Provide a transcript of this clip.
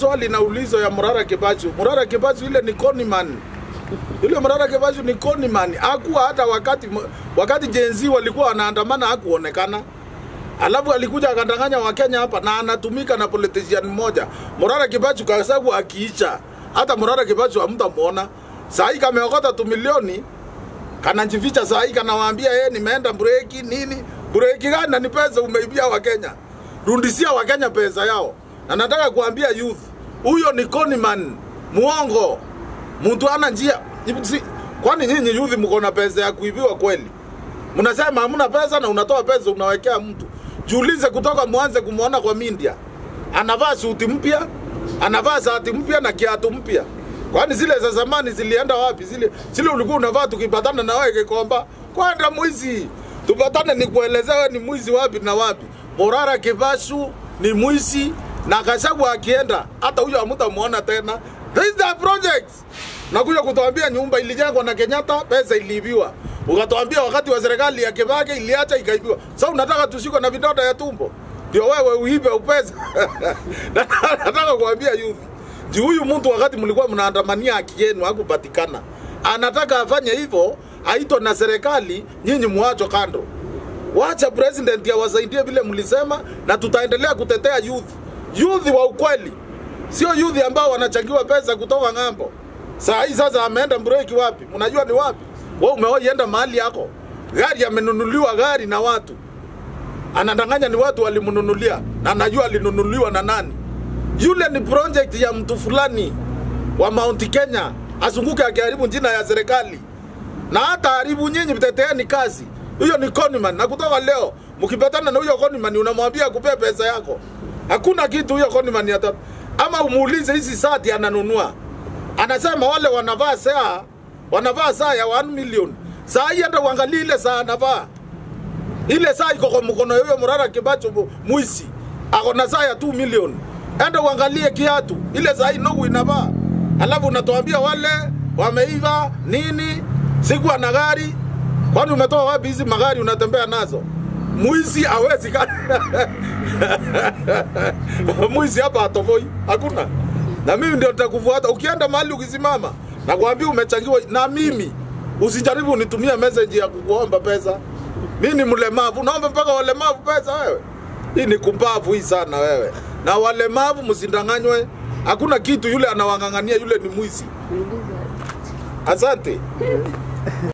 swali naulizwa ya Murara Kibachu. Murara Kibachu ile ni conman. Yule Murara Kibachu ni conman. Hakuwa hata wakati wakati jenzi walikuwa wanaandamana hakuonekana. Alafu alikuja akadanganya Wakenya hapa na anatumika na politician mmoja. Murara Kibachu kwa sababu akiicha hata Murara Kibachu hamtamuona. Saa hii kameokota tu milioni kanajificha saa hii kanawaambia yeye nimeenda breki nini breki gani na ni pesa umeibia Wakenya. Rudishia Wakenya pesa yao. Na nataka kuambia youth, huyo ni conman, muongo. Mtu ana njia. Si- Kwani nyinyi youth mko na pesa ya kuibiwa kweli? Mnasema hamna pesa na unatoa pesa unawekea mtu. Jiulize kutoka mwanze kumwona kwa media. Anavaa suti mpya, anavaa shati mpya na kiatu mpya. Kwani zile za zamani zilienda wapi? Zile zile ulikuwa unavaa tukipatana na wewe Kikomba. Kwenda mwizi. Tupatane nikuelezea wewe ni mwizi wapi na wapi. Morara Kivashu ni mwizi na Gachagua akienda hata huyo hamtamuona tena. This is the project. Nakuja kutuambia nyumba ilijengwa na Kenyatta, pesa iliibiwa. Ukatuambia wakati wa serikali ya Kibaki iliacha ikaibiwa. Sasa unataka tushikwe na vidonda ya tumbo? Ndio wewe uibe upesa. Nataka kuambia youth. Ji huyu mtu wakati mlikuwa mnaandamania haki yenu hakupatikana. Anataka afanye hivyo, aitwe na serikali, nyinyi muacho kando. Wacha president awasaidie vile mlisema, na tutaendelea kutetea youth, youth wa ukweli, sio youth ambao wanachangiwa pesa kutoka ng'ambo. Saa hii sasa ameenda break wapi? Mnajua ni wapi? Wewe umewahi enda mahali yako, gari amenunuliwa gari na watu, anadanganya ni watu walimnunulia, na anajua alinunuliwa na nani. Yule ni project ya mtu fulani wa Mount Kenya, azunguke akiharibu jina ya serikali na hata haribu nyinyi, mteteeni kazi. Huyo ni conman, na kutoka leo mkipatana na huyo conman unamwambia kupea pesa yako, hakuna kitu huyo conman ata ama umuulize hizi sati ananunua, anasema wale wanavaa saa wanavaa saa ya 1 million. Saa hii hata uangalie ile saa anavaa ile saa iko kwa mkono ya huyo Murara Kibacho mu- mwisi ako na saa ya 2 million. Enda uangalie kiatu ile saa hii Nogu inavaa, alafu unatuambia wale wameiva nini, sikuwa na gari. Kwani umetoa wapi hizi magari unatembea nazo? Mwizi hawezi ka mwizi hapa atoboi, hakuna. Na mimi ndio nitakufuata ukienda mahali ukisimama, nakwambia umechangiwa na mimi. Usijaribu unitumie message ya kukuomba pesa. Mimi ni mlemavu, naomba mpaka walemavu pesa wewe. Hii ni kumbavu hii sana wewe. Na walemavu msindanganywe. Hakuna kitu yule anawang'ang'ania, yule ni mwizi. Asante.